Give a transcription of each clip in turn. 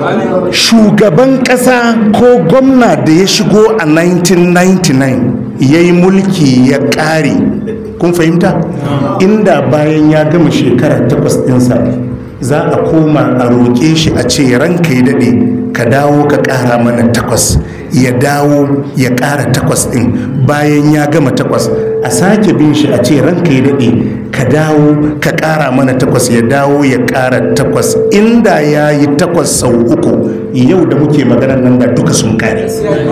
shugaban ƙasa ko gwamna da ya shigo a 1999 ya yi mulki ya ƙare kun fahimta inda bayan ya gama shekara takwas ɗinsa za a koma a roƙe shi a ce ranka ya daɗe ka dawo ka ƙara mana takwas ya dawo ya ƙara takwas ɗin bayan ya gama takwas a sake bin shi a ce ranka ya daɗe ka dawo ka ƙara mana takwas ya dawo ya ƙara takwas inda ya yi takwas sau uku yau da muke maganar nan da duka sun kare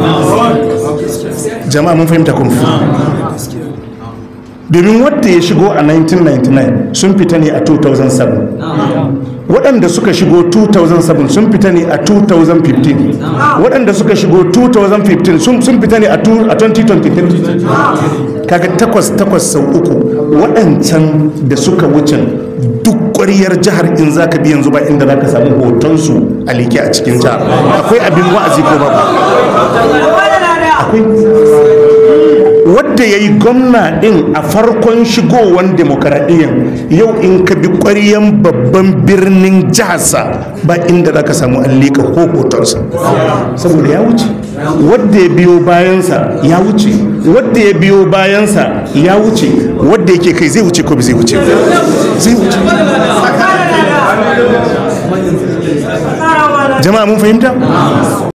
jama'a mun fahimta kun domin wadda ya shigo a 1999 sun fita ne a 2007 waɗanda suka shigo 2007 sun fita ne a 2015 waɗanda suka shigo 2015 sun fita ne a 2023 kaga takwas takwas sau uku waɗancan da suka wucin duk ƙwariyar jihar in za ka bi yanzu ba inda za ka samu hotonsu a leke a cikin jihar akwai abin wa'azi ko babu akwai wadda ya yi gwamna din a farkon shigowar demokaradiyyar yau in ka bi ƙwaryen babban birnin jiharsa ba inda za ka samu an liƙa ko hotonsa saboda ya wuce wadda ya biyo bayansa ya wuce wadda ya biyo bayansa ya wuce wadda yake kai zai wuce ko bai zai wuce zai wuce jama'a mun fahimta